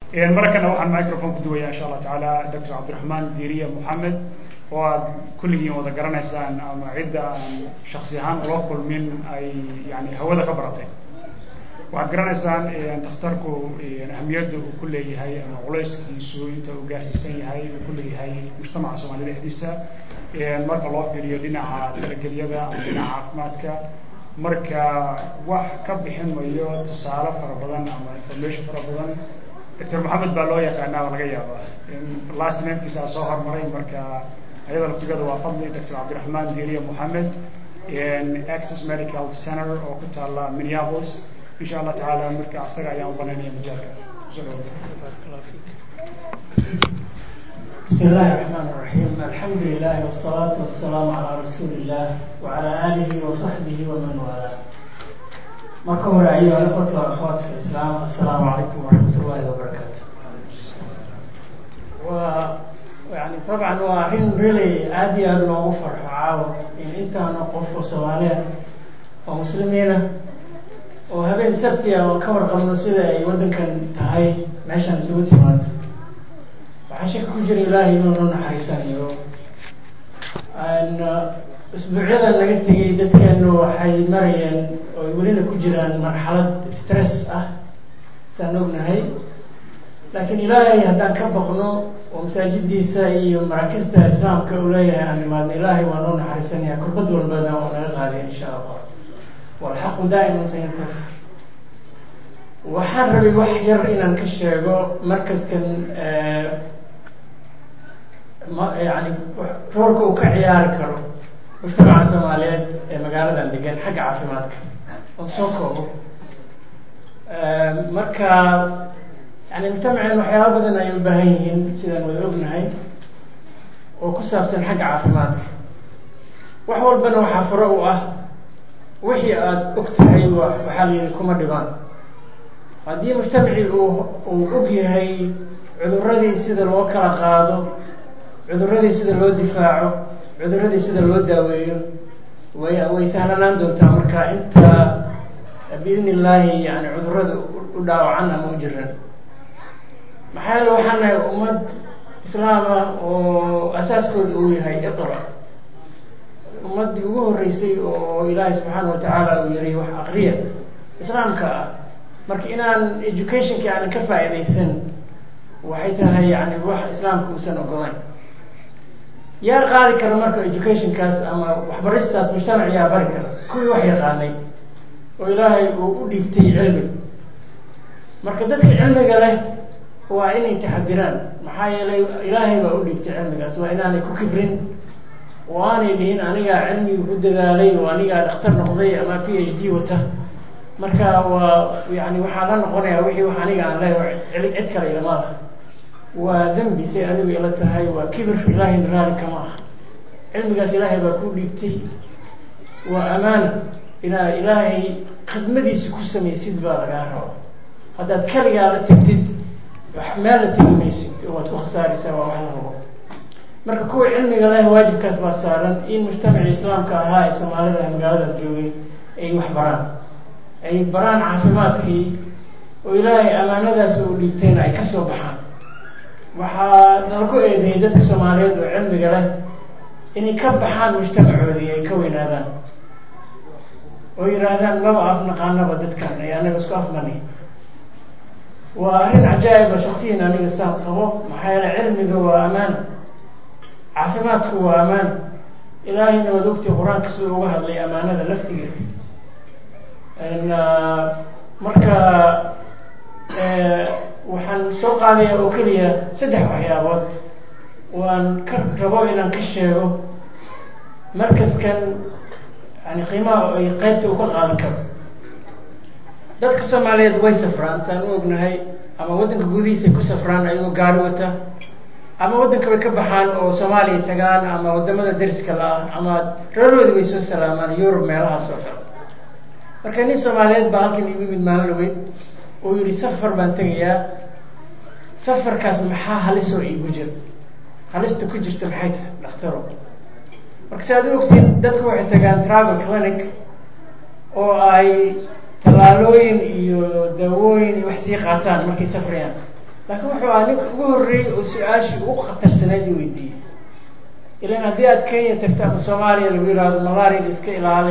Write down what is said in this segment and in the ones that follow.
markana waxaan microphone ku duwaya insha allah tacaala doctor cabdiraxmaan diiriya moxamed oo aad kulligiin wada garanaysaan ama cidda aan shaksi ahaan ula kulmin ay yani hawada ka baratay waxaad garanaysaan dakhtarku ahamiyadda uu ku leeyahay ama culayskiisu inta uu gaarsiisan yahay uu ku leeyahay mujtamaca soomaalida dhexdiisa marka loo fiiriyo dhinaca talagelyada ama dhinaca caafimaadka marka wax ka bixin mayo tusaale fara badan ama information fara badan doctor moxamed baa loo yaqaanaa oo laga yaaba last namekiisa soo hormaray marka ayada laftigada waa fadli doctor cabdiraxmaan diiriya moxamed access medical center oo ku taala minneapolis insha allah tacaala marka asaga ayaan u banaynaya majaalka بسم الله الرحمن الرحيم الحمد لله والصلاة والسلام على رسول الله وعلى آله وصحبه ومن والاه marka hore ayuha ikhwati waakhawaat fi islaam assalaamu calaykum waraxmat ullahi wabarakaatu wa yani dabcan waa arrin really aada iyo aada loogu farxo caawa in intaana qof oo soomaaliya oo muslimiina oo habeen sabtiya oo ka warqabno sida ay waddankan tahay meeshaan isugu timaado waxaa shaka ku jira ilaahay inuu noo naxariisanayo usbuucyadan laga tegay dadkeenu waxay marayeen oo welina ku jiraan marxalad stress ah saan ognahay laakiin ilaahay haddaan ka baqno oo masaajidiisa iyo maraakista islaamka uu leeyahay aan nimaadno ilaahay waa noo naxariisanaya kurbad walbana oo naga qaadiya insha allah walxaqu daa'iman sayantasir waxaan rabay wax yar inaan ka sheego markaskan ma yani roolka uu ka ciyaari karo mujtamaca soomaaliyeed ee magaaladan degan xagga caafimaadka oo soo koobo marka yani mujtamaceen waxyaaba badan ay u baahan yihiin sidaan wada ognahay oo ku saabsan xagga caafimaadka wax walbana waxaa furo u ah wixii aada og tahay wa waxaa la yihi kuma dhibaan haddii mujtamacii uu uu og yahay cuduradii sida loo kala qaado cuduradii sida loo difaaco cuduradii sida loo daaweeyo way way sahlanaan doontaa marka inta biidni illaahi yani cudurada u dhaawacan ama u jiran maxaa yeele waxaan nahay ummad islaama oo asaaskooda uu yahay iqra ummaddii ugu horreysay oo ilaahay subxaana watacaala uu yihi wax aqriya islaamka ah marka inaan educationki aanan ka faa'iidaysan waxay tahay yani wax islaamka uusan ogolayn yaa qaadi kara marka educationkaas ama waxbaristaas mujtamac yaa bari kara kuwii wax yaqaanay oo ilaahay uu u dhiibtay cilmi marka dadka cilmiga leh waa inay taxadiraan maxaa yeelay ilaahay baa u dhiibtay cilmigaas waa inaanay ku kibrin oo aanay dhihin anigaa cilmiga ku dadaalay oo anigaa dhakhtar noqday ama p h d wata marka waa yani waxaa la noqonaya wixii wax aniga aan leeyahay cid kale ilamaada waa dembi say adigu ila tahay waa kibir ilaahayna raali kama ah cilmigaas ilaahay baa ku dhiibtay waa amaana inaa ilaahay khidmadiisa ku samaysid baa lagaa raba haddaad kaligaa la tegtid meel la tegi maysid oo waad ku khasaaraysaa waa wax la rabo marka kuwa cilmiga leh waajibkaas baa saaran in mujtamacii islaamka ahaa ee soomaalida ee magaaladaas joogay ay wax baraan ay baraan caafimaadkii oo ilaahay amaanadaas u dhiibtayna ay kasoo baxaan waxaa nala ku eedeeyay dadka soomaaliyeed oo cilmiga leh inay ka baxaan mujtamacoodii ay ka weynaadaan oo yihaahdaan maba af naqaanaba dadkan ay anaga isku afmani waa arrin cajaa'iba shaksiyan aniga saan qabo maxaa yeele cilmiga waa amaana caafimaadku waa amaana ilaahayna waad ogtay qur-aanka siduu uga hadlay amaanada laftigeeda marka waxaan soo qaadaya oo keliya saddex waxyaabood waan ka rabo inaan ka sheego markaskan yani qiimaha ay qeybta uu ka qaadan karo dadka soomaaliyeed way safraan saan u ognahay ama waddanka gudihiisay ku safraan ayagoo gaari wata ama waddanka bay ka baxaan oo soomaaliya tagaan ama wadamada dariska la-ah ama reeroodi bay soo salaamaan yurub meelahaas oo kale marka nin soomaaliyeed baa halkan igu yimid maalin dhaweyd oo yihi safar baan tegayaa safarkaas maxaa halisoo iigu jira halista ku jirta maxay ta dhaktaro marka si aad u ogtiin dadku waxay tagaan travel clinic oo ay tallaalooyin iyo daawooyin iyo wax sii qaataan markay safrayaan laakiin wuxuu ahaa ninka ugu horreeyey oo su-aashii ugu khatarsaneyd i weydiiyey ilan haddii aad kenya tagto ama soomaaliya lagu yihahdo malaariada iska ilaali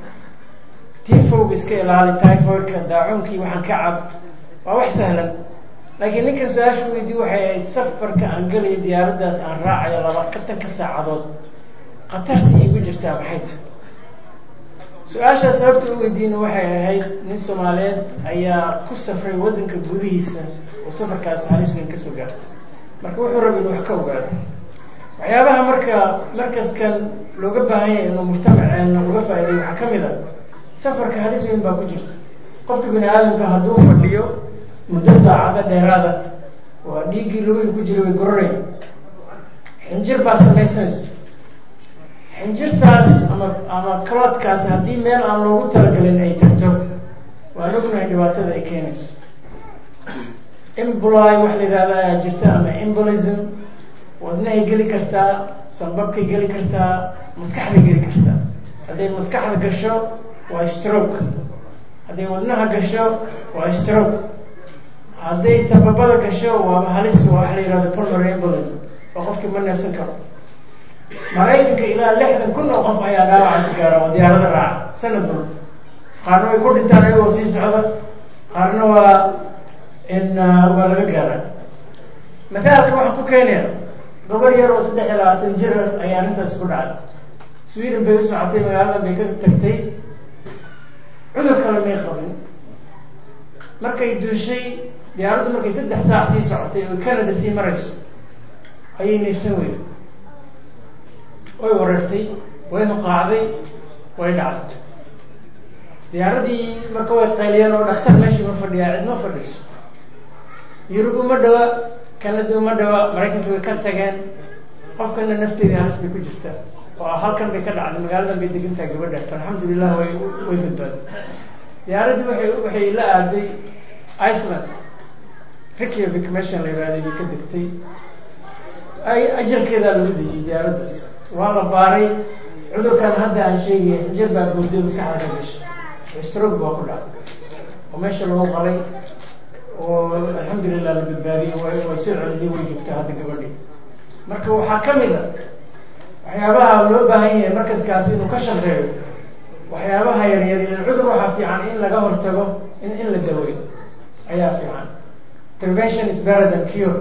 tifowga iska ilaali typhoidka daacuunkii waxaan ka cab waa wax sahlan laakiin ninkan su-aasha weydiye waxay ahayd safarka aan gelayo diyaaraddaas aan raacayo labaatanka saacadood khatarta igu jirtaa maxay ta su-aashaas sababta u weydiina waxay ahayd nin soomaaliyeed ayaa ku safray waddanka gudihiisa oo safarkaas halis weyn kasoo gaartay marka wuxuu raba inu wax ka ogaado waxyaabaha marka markaskan looga baahan yahay inuu mujtamaceena uga faa'iday waxaa ka mid a safarka halis weyn baa ku jirta qofka bini aadamka hadduu fadhiyo muddo saacada dheeraada waa dhiiggii lugihii ku jira way gororey xinjir baa samaysanaysa xinjirtaas ama ama cloodkaas haddii meel aan loogu talagelin ay tagto waan ognahay dhibaatada ay keenayso emboli wax la yihahda ayaa jirta ama embolism wadnahay geli kartaa sanbabkay geli kartaa maskaxday geli kartaa hadday maskaxda gasho waa stroke hadday wadnaha gasho waa stroke hadday sababada gasho waaba halis wax la yihahdo pulmonary embolism oo qofkii ma neefsan karo maraykanka ilaa lixdan kun oo qof ayaa dhaawacaasi gaara oo diyaarada raaca sanad walba qaarna way ku dhintaan ayagoo sii socda qaarna waa in waa laga gaara mathaalka waxaan ku keenaya gabar yar oo saddex iyo labaatan jir ayaa arrintaasi ku dhacday sweden bay u socotay magaalada bay ka tagtay cudur kale may qabin markay duushay diyaaraddu markay saddex saac sii socotay oo canada sii marayso ayay naysan weyda way wareertay way huqaacday way dhacday diyaaradii marka way qayliyeen oo dhaktar meeshii ma fadhiyaa cid ma fadhiso yurub uma dhawa canada uma dhawa maraykanka way ka tageen qofkana nafteedii halis bay ku jirtaa oo halkan bay ka dhacday magaaladan bay degantahay gabadha alxamdulilah way way badbaaday diyaaraddii waxay waxay la aaday iceland reykjavik meeshan la yihahday bay ka degtay ay ajarkeedaa lagu dejiyey diyaaraddaas waa la baaray cudurkan hadda aan sheegaya xinjir baa boorday maskaxda ka gashay stroke baa ku dhacay oo meesha lagu qalay oo alxamdulilah la badbaadiyey way way soo celisay way joogta hadda gabadhi marka waxaa ka mid a waxyaabaha loo baahan yahay markaskaasi inuu ka shaqeeyo waxyaabaha yaryar ilan cudur waxaa fiican in laga hortago in in la daweeyo ayaa fiican prevention is better than cure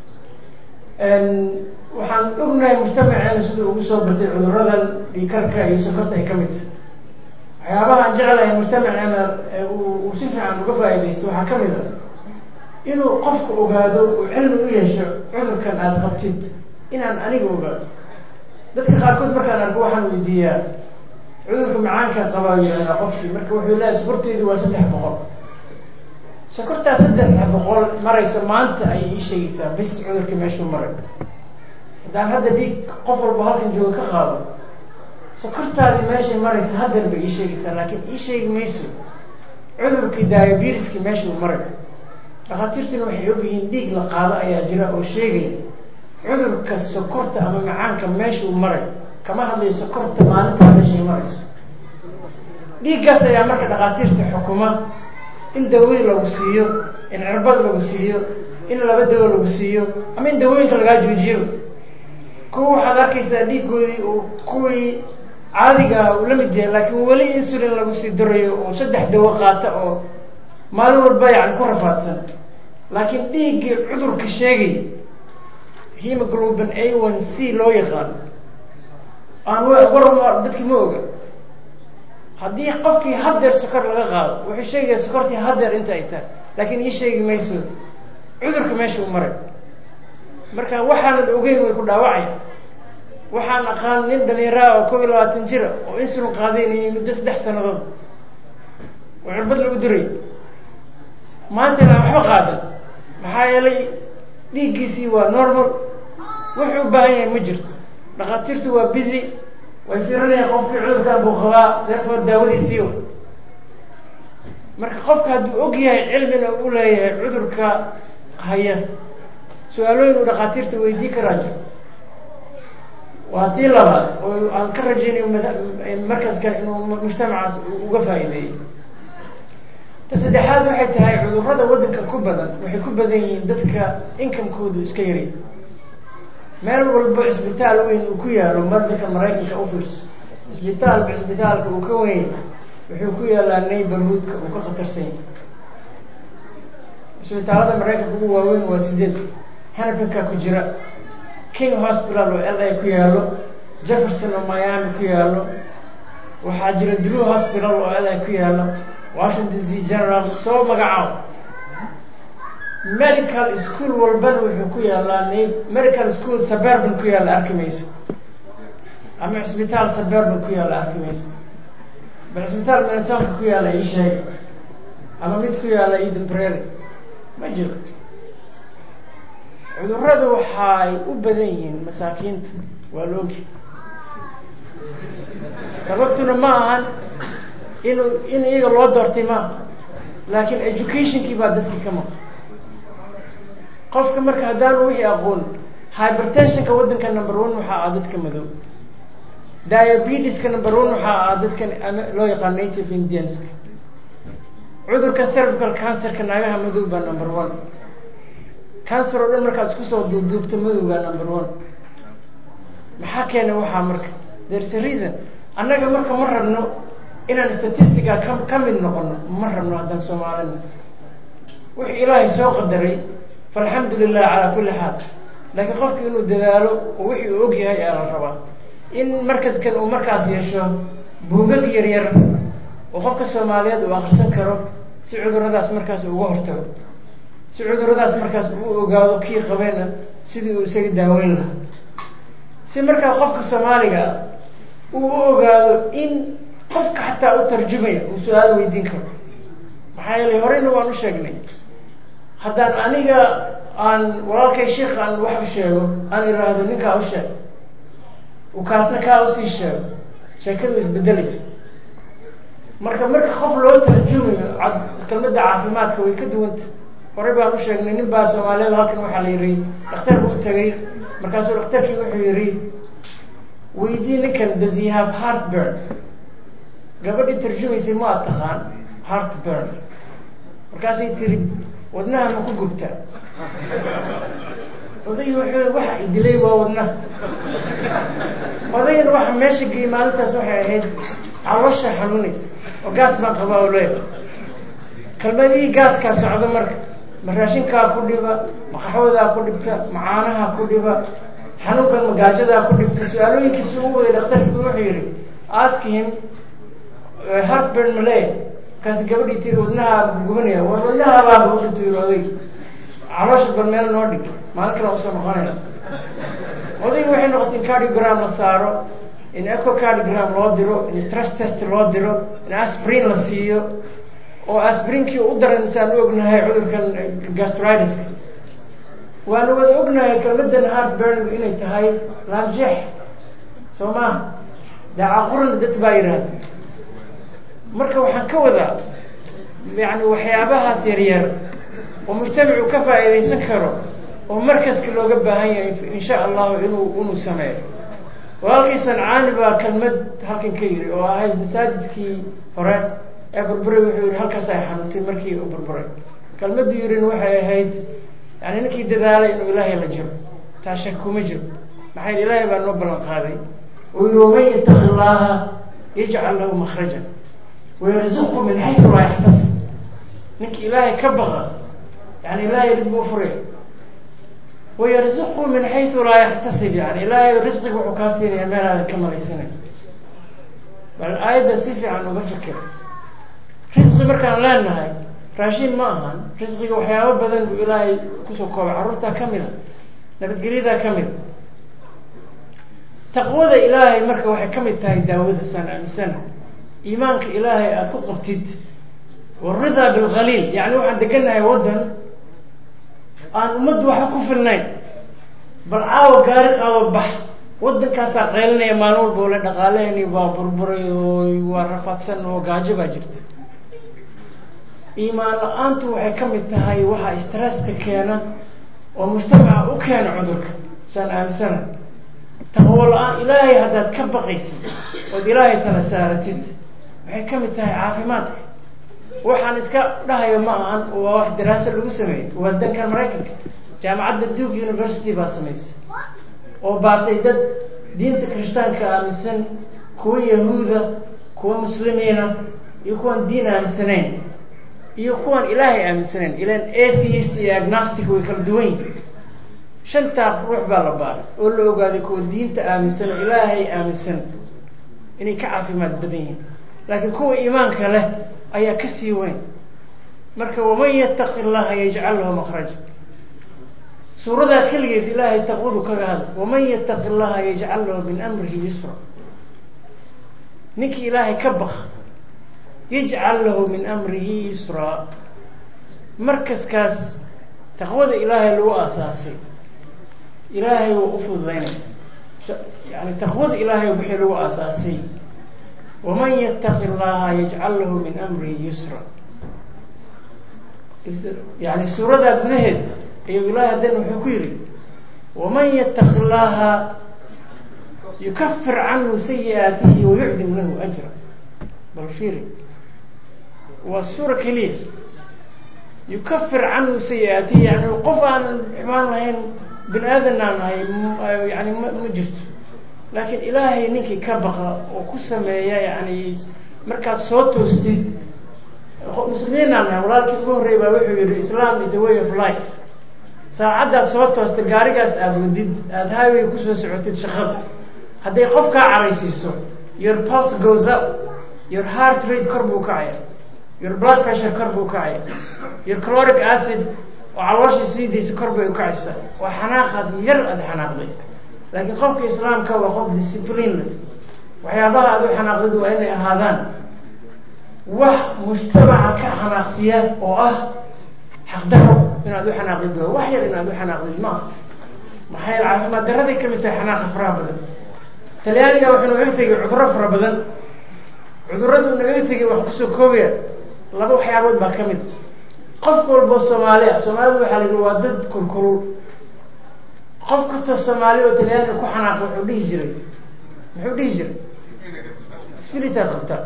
waxaan ognahay mujtamaceena siduu ugu soo batay cuduradan dhiikarka iyo sokorta ay ka mid tahay waxyaabaha aan jeclahay mujtamaceena uu si fiican uga faaidaysto waxaa ka mid a inuu qofku ogaado uu cilmi u yeesho cudurkan aada qabtid inaan aniga ogaado dadka qaarkood markaan arko waxaan weydiiyaa cudurka macaankan qabaa yihahdaa qofkii marka wuxuu leeyahay sokorteedu waa saddex boqol sokortaa saddex boqol maraysa maanta ayay ii sheegaysaa bis cudurka meeshuu maray haddaan hadda dhiig qof walba halkan jooga ka qaado sokortaadii meeshay maraysa hadeer bay ii sheegaysaa laakiin ii sheegi mayso cudurkii diabetiskii meeshuu maray dhakhaatiirtuna waxay ogyihiin dhiig la qaado ayaa jira oo sheegaya cudurka sokorta ama macaanka meeshuu maray kama hadlayo sokorta maalintaa meeshay marayso dhiiggaas ayaa marka dhakhaatiirta xukuma in dawooyin lagu siiyo in cirbad lagu siiyo in laba dawo lagu siiyo ama in dawooyinka lagaa joojiyo kuwa waxaad arkaysaa dhiiggoodii uu kuwii caadiga uu la mid yahay laakiin weli insulin lagu sii darayo oo saddex dawo qaata oo maalin walba yani ku rafaadsan laakiin dhiiggii cudurka sheegay hemoglobin a one c loo yaqaano aan war dadki ma oga haddii qofkii hadeer sokor laga qaado wuxuu sheegaya sokortii hadeer inta ay tahay laakiin ii sheegi mayso cudurka meesha u maray marka waxaanan ogeyn way ku dhaawacaya waxaan aqaan nin dhalinyaraha oo kob iyo labaatan jira oo insulin qaadaynayay muddo saddex sanadood oo cirbad lagu diray maantana aan waxba qaadan maxaa yeelay dhiiggiisii waa normal wuxuu u baahan yahay ma jirto dhakhaatiirtu waa busy way fiirinayaan qofkii cudurkaan buu qabaa deerfood daawadiisiiyo marka qofka hadduu og yahay cilmina u leeyahay cudurka haya su-aalooyin uu dhakhaatiirta weydii karaa jiro waa tii labaad oo aan ka rajaynayo markaskan inuu mujtamacaas uga faa'iideeyey ta saddexaad waxay tahay cudurrada waddanka ku badan waxay ku badan yihiin dadka inkamkoodu iska yari meel walbo cisbitaal weyn uu ku yaalo madanka maraykanka ufiirso cisbitaalba cisbitaalka uu ka weyn wuxuu ku yaalaa neighborhoodka uu ka khatarsan yahay cisbitaalada maraykanka ugu waaweyn waa sideed hanafinka ku jira king hospital oo l a ku yaalo jefferson oo miami ku yaalo waxaa jira drew hospital oo l a ku yaalo washington c general soo magacaabo medical school walbana wuxuu ku yaalaa medical school suburban ku yaalla arki maysa ama cisbitaal suburban ku yaalla arki maysa bal cisbitaal minatoonka ku yaalla ii sheega ama mid ku yaalla eden prairie ma jiro cudurradu waxay u badan yihiin masaakiinta waa la ogi sababtuna ma ahan inuu in iyaga loo doortay maaha laakiin educationkii baa dadkii ka maqan qofka marka haddaanu wixii aqoon hypertensionka waddanka number one waxaa ah dadka madow diabetiska number one waxaa ah dadka loo yaqaan native indianska cudurka cervical cancerka naagaha madow baa number one cancer oo dhan markaad isku soo duubduubto madowgaa number one maxaa keena waxaa marka there's a reason annaga marka ma rabno inaan statistica ka ka mid noqono ma rabno haddaan soomaalina wuxuu ilaahay soo qadaray faalxamdu lilah calaa kulli xaal laakiin qofku inuu dadaalo oo wixii uu og yahay ayaa la rabaa in markaskan uu markaas yeesho buugag yar yar oo qofka soomaaliyeed uu akrisan karo si cuduradaas markaas uga hortago si cuduradaas markaas uu ogaado kii qabeena sidii uu isaga daaweyn lahaa si markaa qofka soomaaliga uu u ogaado in qofka xataa u tarjumaya uu su-aal weydiin karo maxaa yeelay horeyna waan u sheegnay haddaan aniga aan walaalkay sheikh aan wax u sheego aan iraahdo ninkaa u sheeg uu kaasna kaa usii sheego sheekadu isbedelaysa marka marka qof loo tarjumayo kelmadda caafimaadka way ka duwanta horey baan u sheegnay nin baa soomaaliyeed halkan waxaa la yihi dhakhtar buu u tagay markaasuu dhakhtarkii wuxuu yihi weydii ninkan does he have heartburn gabadhii tarjumaysay ma ad taqaan heartburn markaasay tiri wadnaha ma ku gubtaa odaygi wuxuu waxa idilay waa wadnaha odaygan waxa meesha geyey maalintaas waxay ahayd caloosha xanuunaysa oo gaas baan qabaa o leeya kalmadihii gaaskaa socdo marka ma raashinkaa ku dhiba ma qaxwadaa ku dhibta ma caanaha ku dhiba xanuunkan magaajadaa ku dhibta su-aalooyinkiisu u waday dhakhtarkii wuxuu yihi ask him heartburn maley markaasi gabadhii tiri wadnaha gubanaya war wadnaha baaba u dhintu yiri odayg caloosha bal meel noo dhig maalin kale usoo noqonaya odaygi waxay noqotay in cardiogram la saaro in eco cardiogram loo diro in stress test loo diro in asprin la siiyo oo asprinkii u daran saan u ognahay cudurkan gastridiska waana wada ognahay kelmadan heartburn inay tahay laabjeex soo maha daacaqurana dad baa yidhaahda marka waxaan ka wadaa yani waxyaabahaas yaryar oo mujtamacu ka faa'iidaysan karo oo markaska looga baahan yahay insha allahu inuu inuu sameeyo walaalkii sancaani baa kelmad halkan ka yiri oo ahayd masaajidkii hore ee burburay wuxuu yihi halkaas ay xanuuntay markii uu burburay kelmaddu yirin waxay ahayd yani ninkii dadaalay inuu ilaahay la jiro taa shak kuma jiro maxay yidhi ilaahay baa noo ballan qaaday oo yihi waman yataqi llaaha yajcal lahu makhrajan wayarzuqhu min xaysu laa yaxtasib ninki ilaahay ka baqa yani ilaahay rid buu furaya wayarzuqhu min xaysu laa yaxtasib yani ilaahay risqiga wuxuu kaa siinaya meel aadan ka malaysanay bal aayadda si fiican uga fikir risqi markaan leenahay raashin ma ahan risqiga waxyaabo badan buu ilaahay kusoo koobay carruurtaa ka mid a nabadgelyadaa ka mid a taqwada ilaahay marka waxay ka mid tahay daawada saan aaminsana iimaanka ilaahay aada ku qabtid waridaa bilkhaliil yani waxaan deganahay waddan aan ummaddu waxba ku filnayn bal caawa gaari qaado bax waddankaasaa qaylinaya maalin walba ole dhaqaaleheni waa burburay oo waa rafaadsan oo gaajo baa jirta iimaan la-aantu waxay ka mid tahay waxaa stresska keena oo mujtamaca u keena cudurka saan aaminsana taqwo la-aan ilaahay haddaad ka baqaysid ood ilaahay tala saaratid waxay ka mid tahay caafimaadka waxaan iska dhahayo ma ahan waa wax daraasa lagu sameeyey waa dankan maraykanka jaamacadda duke university baa samaysay oo baartay dad diinta kirishtaanka aaminsan kuwa yahuuda kuwa muslimiina iyo kuwaan diin aaminsanayn iyo kuwaan ilaahay aaminsanayn ilan atheist iyo agnostic way kala duwan yihin shantaas ruux baa la baaray oo la ogaaday kuwa diinta aaminsan oo ilaahay aaminsan inay ka caafimaad badan yihiin laakiin kuwa iimaanka leh ayaa ka sii weyn marka waman yattaqi llaha yajcal lahu makraja suuradaa keligeed ilaahay taqwadu kaga hadla waman yattaqi llaha yajcal lahu min amrihi yusra ninkii ilaahay ka baq yajcal lahu min amrihi yusraa markaskaas taqwada ilaahay lagu aasaasay ilaahay waa u fududaynay yani taqwada ilaahay wixii lagu aasaasay waman yattaqi llaha yajcal lahu min amrihi yusra yani suuradaa gudaheed ayuu ilahay haddana wuxuu ku yihi waman yattaqi llaha yukafir canhu sayi'aatihi wayucdim lahu ajra bal fiiri waa suura keliya yukafir canhu sayi'aatihi yani qof aan xumaan lahayn bini aadan aan ahay yani ma ma jirto laakiin ilaahay ninkii ka baqa oo ku sameeya yani markaad soo toostid muslimiin aan nahay walaalkii ugu horrey baa wuxuu yihi islam is a way of life saacaddaad soo toosta gaarigaas aada wadid aada highway kusoo socotid shaqada hadday qof kaa caraysiiso your pulse goes up your heart rate kor buu kacaya your blood pressure kor buu kacaya your caloric acid oo caloosha sii daysa kor bay ukacaysaa waa xanaaqaas yar aada xanaaqday laakiin qofka islaamka waa qof discipline leh waxyaabaha aada u xanaaqdid waa inay ahaadaan wax mujtamaca ka xanaaqsiya oo ah xaqdaro inaad u xanaaqdid waa wax yar inaad u xanaaqdid ma aha maxaa yeele caafimaad daraday kamid tahay xanaaqa faraha badan talyaaniga wuxuu nagaga tegay cudurro fara badan cudurradu nagaga tegay wax kusoo koobaya laba waxyaabood baa ka mid qof walboo soomaali ah soomaalida waxaa la yihi waa dad kulkulul qof kastoo soomaali oo talyaaniga ku xanaaqa wuxuu dhihi jiray muxuu dhihi jiray spiritaad qabtaa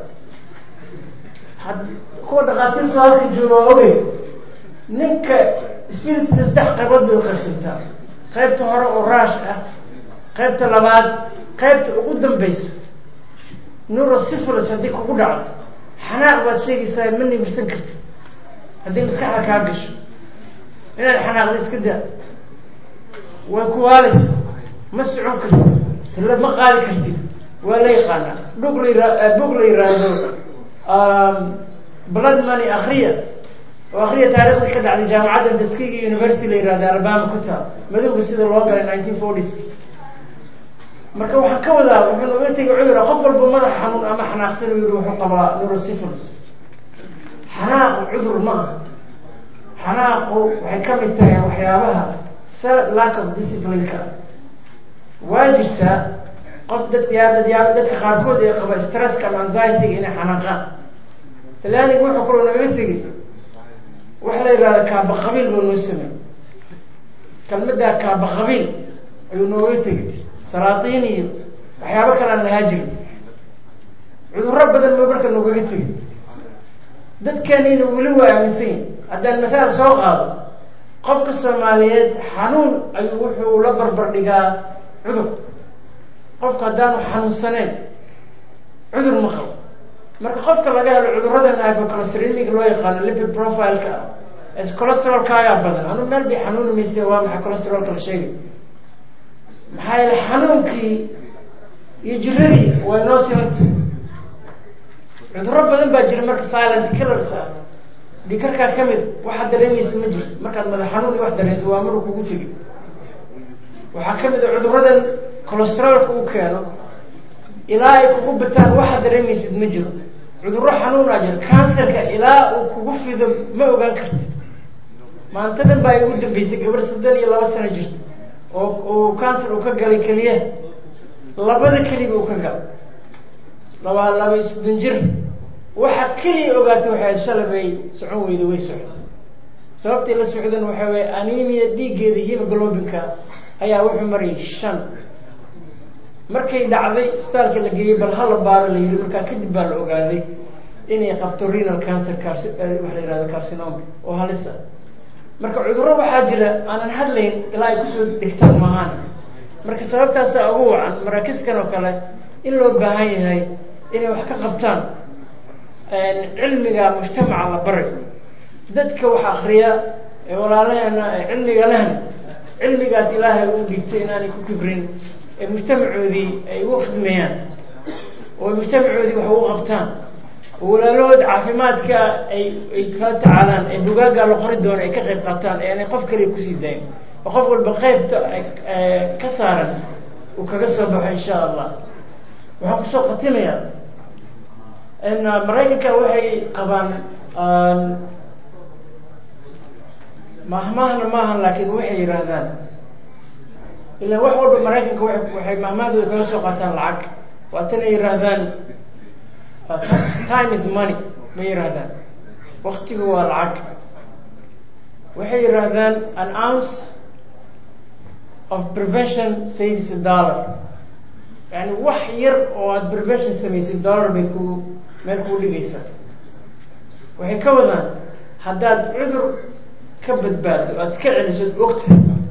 kuwa dhakhaatiirta halka jooga waa ogey ninka spiritka saddex qaybood bay uqaybsantaa qaybta hore oo raash ah qaybta labaad qaybta ugu dambaysa neurosyphilis haddii kugu dhacdo xanaaq baad sheegaysaa ma nibirsan kartid haddii maskaxda kaa gasho inaad xanaaqda iska daa way kuwaalaysa ma socon kartid hilla ma qaadi kartid waa la yaqaanaa dhug la yira bug la yiraahdo blood money akriya oo akriya taarikhda ka dhacday jaamacadda tuskegii university la yihahda alabama ku taal madowga sida loo galay nineteen forties marka waxaan ka wadaa wuxuu nooga tegay cudura qof walba madaxa xanuun ama xanaaqsan u yihi wuxuu qabaa neurosyphilis xanaaqu cudur ma aha xanaaqu waxay ka mid tahay waxyaabaha sa lack of discipline-ka waa jirtaa qof dadka yaa dad yaa dadka qaarkood ee qaba stresska ama anxiety-ga inay xanaaqaan talyaaniga wuxuu kaloo nagaga tegay waxa la yihahda kaaba qabiil buu noo samey kelmaddaa kaaba qabiil ayuu nooga tegay salaatiin iyo waxyaabo kale aan lahaa jirin cudurro badan buu marka noogaga tegay dadkeenina weli waa aaminsan yahi haddaan mathaal soo qaado qofka soomaaliyeed xanuun ayuu wuxuu la barbar dhigaa cudur qofka haddaanu xanuunsaneyn cudur ma qabo marka qofka laga helo cuduradan hypocolesteremiga loo yaqaano lipid profile-ka ah colesterolkaagaa badan anu meel bay xanuuni mayse waa maxay colesterolka la sheegay maxaa yeele xanuunkii iyo jiradii waa inoo simanta cuduro badan baa jira marka silent killers ah dhikarkaa kamid waxaad dareemaysa ma jirto markaad madax xanuun iyo wax dareento waa maruu kugu tegi waxaa kamid a cuduradan colesterolka uu keeno ilaa ay kugu bataan waxaad dareemaysid ma jiro cuduro xanuunaa jira cancerka ilaa uu kugu fido ma ogaan kartid maantadan baa igu dambeysay gabar saddan iyo laba sano jirta oo uu cancer uu ka galay keliya labada keliba uu ka galay labaa laba isdun jir waxa keliya ogaatay waxay shalay bay socon weyda way socda sababtay la socdan waxa weye anemia dhiiggeeda hemoglobinka ayaa wuxuu marayay shan markay dhacday isbitaalka la geeyey bal hala baaro la yihi markaa kadib baa la ogaaday inay qabto renal cancer carci waxa la yihahdo carcinoma oo halisa marka cudurro waxaa jira aanan hadlayn ilaa ay kusoo dhigtaan maahaan marka sababtaasa ugu wacan maraakiskan oo kale in loo baahan yahay inay wax ka qabtaan cilmiga mujtamaca la baray dadka wax akriya ee walaalaheena ee cilmiga lehna cilmigaas ilaahay uu dhigtay inaanay ku kibrin ee mujtamacoodii ay ugu khidmeeyaan oo mujtamacoodii wax ugu qabtaan oo walaalahood caafimaadka ay ay kala tacaalaan ee bugaagga la qori doono ay ka qayb qaataan ee aanay qof kaliya kusii dayn oo qof walba qeybta ka saaran uu kaga soo baxo insha allah waxaan kusoo khatimayaa maraykanka waxay qabaan mahmahna maahan laakiin waxay yidhaahdaan ilan wax walba maraykanka wa waxay mahmahdooda kaga soo qaataan lacag waatanay yidhaahdaan time is money ma yidhaahdaan waktigu waa lacag waxay yidhaahdaan an ounce of prevention saves a dollar yani wax yar oo aada prevention samaysid dollar bay ku meel kuu dhigaysaa waxay ka wadaan haddaad cudur ka badbaado aada iska celiso od ogta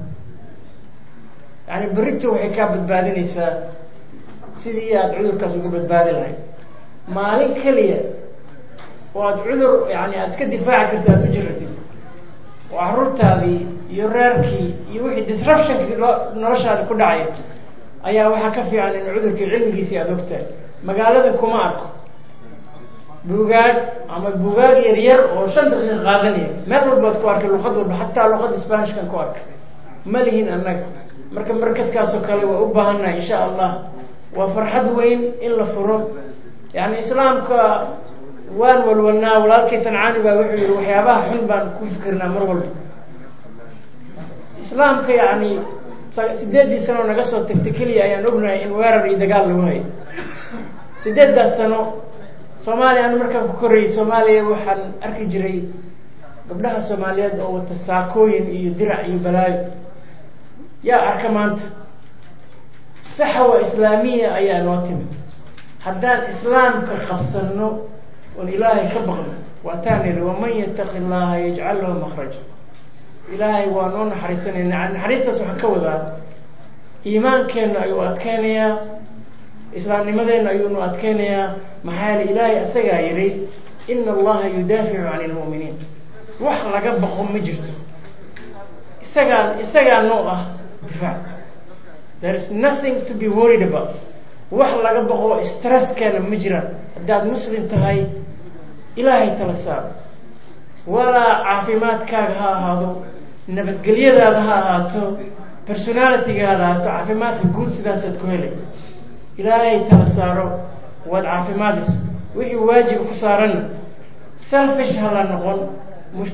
yani berito waxay kaa badbaadinaysaa sidii aada cudurkaas uga badbaadi lahayd maalin keliya oo aada cudur yani aada iska difaaci karta aada u jiratid oo caruurtaadii iyo reerkii iyo wixii disruptionkii loo noloshaadi ku dhacay ayaa waxaa ka fiican in cudurkii cilmigiisii aada ogtahay magaaladan kuma arko bugaag ama bugaag yar yar oo shan daqiiqa qaadanaya meel walbaad ku arkay luqad walba xataa luqada spanishkan ku arkay ma lihin annaga marka markaskaasoo kale waa u baahannahay insha allah waa farxad weyn in la furo yani islaamka waan walwalnaa walaalkay sancaani baa wuxuu yihi waxyaabaha xun baan ku fikirnaa mar walba islaamka yani sideeddii sano naga soo tagtay keliya ayaan ognahay in weerar iyo dagaal lagu hayo sideeddaas sano soomaaliya anu markaan ku korayay soomaaliya waxaan arki jiray gabdhaha soomaaliyeed oo wata saakooyin iyo dirac iyo balaayo yaa arka maanta saxwa islaamiya ayaa noo timid haddaan islaamka qabsano oon ilaahay ka baqno waataan ihi waman yataqi llaha yajcal lahu makraja ilaahay waa noo naxariisanayna naxariistaas waxaan ka wadaa iimaankeenna ayuu adkeynayaa islaamnimadeenna ayuunu adkeynayaa maxaa yeele ilaahay isagaa yihi ina allaha yudaaficu can lmu'miniin wax laga baqo ma jirto isagaa isagaa noo ah difaac there is nothing to be worried about wax laga baqo stresskeena ma jiraan haddaad muslim tahay ilaahay tala saaro walaa caafimaadkaaga ha ahaado nabadgelyadaada ha ahaato personalitygaada ahaato caafimaadka guud sidaasaad ku helay ilaahay tala saaro waad caafimaadaysa wixii waajiba ku saaranna selfish ha la noqon